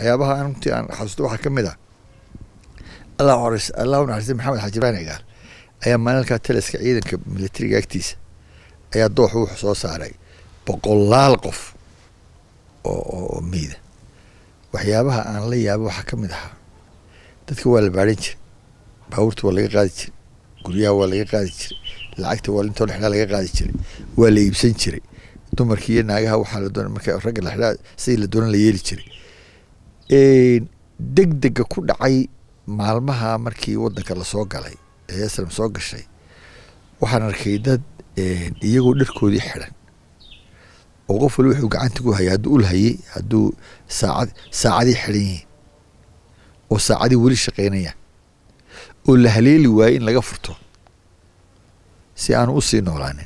waxyaabaha aan runtii aan xasuusto waxaa ka mid ah allah horeys allahu naxariistay maxamed xaaji ibrahim cigaal ayaa maalinkaa taliska ciidanka militariga agtiisa ayaa dooxu wuxuu soo saaray boqolaal qof oo oo oo miida waxyaabaha aan la yaabo waxaa ka mid ahaa dadka waa la baadhan jiray baabuurta waa laga qaadi jiray guryaha waa laga qaadi jiray lacagta waa intoo la xidhaa laga qaadi jiray waa la iibsan jiray dumarkii iyo naagaha waxaa la doona marka ragga la xidhaa sidii la doonan la yeeli jiray deg dega ku dhacay maalmaha markii wadanka lasoo galay ee islam soo gashay waxaan arkay dad iyagoo dharkoodii xidhan oo qof wali wuxuu gacanta ku hayay hadduu ul hayay hadduu saacad saacadii xidhan yihiin oo saacadii weli shaqaynayaan oo la haleeli waayey in laga furto si aanu usii noolaanin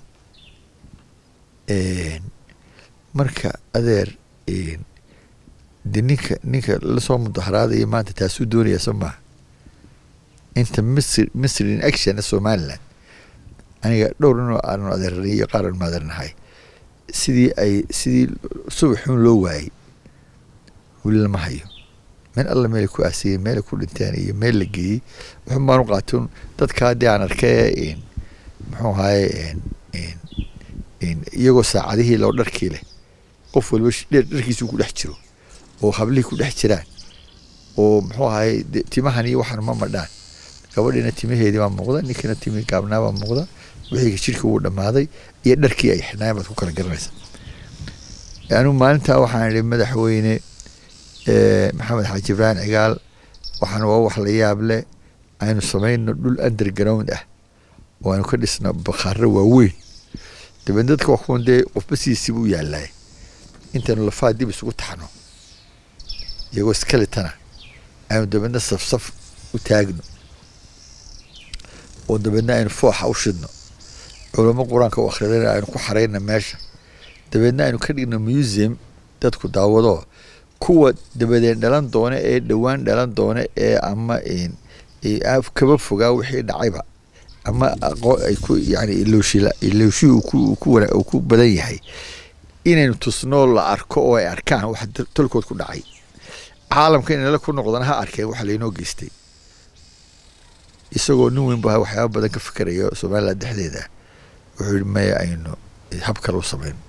marka adeer de ninka ninka lasoo mudaharaadaya maanta taasuu doonaya soo maaha inta misr misr in action somaliland aniga dhowr inoo aanu adeernay iyo qaar aanu adeernahay sidii ay sidii subaxuun loo waayey weli lama hayo meel alla meelay ku aasiyey meelay ku dhinteen iyo meel la geeyey wuxun baan u qaatun dadka haddii aan arkay muxuu ahaye iyagoo saacadihii loo dharkii leh qof waliba dharkiisu ku dhex jiro oo hablihii ku dhex jiraan oo muxuu ahaye timahan iyo waxaan ma madhaan gabadhiina timaheedii baa muuqda ninkina timi gaabnaa baa muuqda wixii jirkii wuu dhammaaday iyo dharkii ay xidhnaayen baad ku kala garanaysa anigu maalintaa waxaan idhi madaxweyne maxamed xaaji ibrahim cigaal waxaan waa wax la yaab leh aynu samayno dhul underground ah oo aynu ka dhisno bakhaaro waaweyn dabeed dadka waa kuwan dee qofba sidiisiiba u yaalaay intaynu lafaa dib isugu taxno iyagoo skeleton aynu dabeedna safsaf u taagno oo dabeedna aynu fooxa u shidno culamo qur-aanka u akridana aynu ku xarayna meesha dabeedna aynu ka dhigno museum dadku daawado kuwa dabadeed dhalan doona ee dhowaan dhalan doona ee ama kaba fogaa wixii dhacayba ama ay ku yani ilooshila ilooshihii uu ku badan yahay inaynu tusnoo la arko oo ay arkaan waxa tolkood ku dhacay caalamka inala ku noqdana ha arkeen waxa laynoo geystay isagoo nin weyn ba waxyaaba badan ka fikerayo somaliland dhexdeeda wuxuu yihi maya aynu hab kale u samayno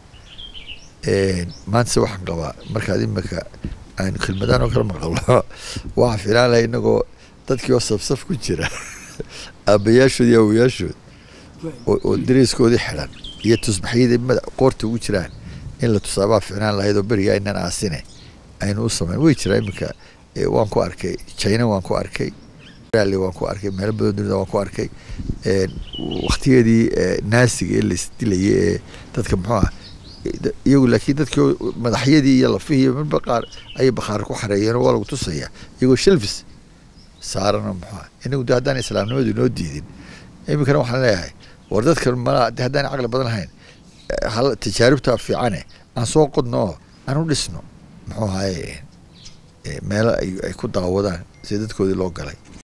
maantase waxaan qabaa markaad imika aynu kelmadaan oo kale maqalno waxaa filaan laha inagoo dadkii oo safsaf ku jira aabayaashood iyo awayaashood oo dariiskoodii xidhan iyo tusbaxyadii mada qoorta ugu jiraan in la tusaabaa ficnaan lahayd oo beriga aynan aasine aynu u samayn way jiraa iminka waan ku arkay china waan ku arkay waan ku arkay meelo badan dunida waan ku arkay waktigeedii naasiga ee laisdilayay ee dadka muxuu ah iyagu laakiin dadkii madaxyadii iyo lafihii midba qaar ayay bakhaar ku xareeyeen oo waa lagu tusaya iyagoo shelfis saarano muxuu ah inagu de haddaan islaamnimadu inoo diidin iminkana waxaan leeyahay war dadkan malaa de haddaan caqli badan lahayn hal tajaaribta fiicane aan soo qodno oo aan u dhisno muxuu ahaye meelo ay ku daawadaan sida dadkoodii loo galay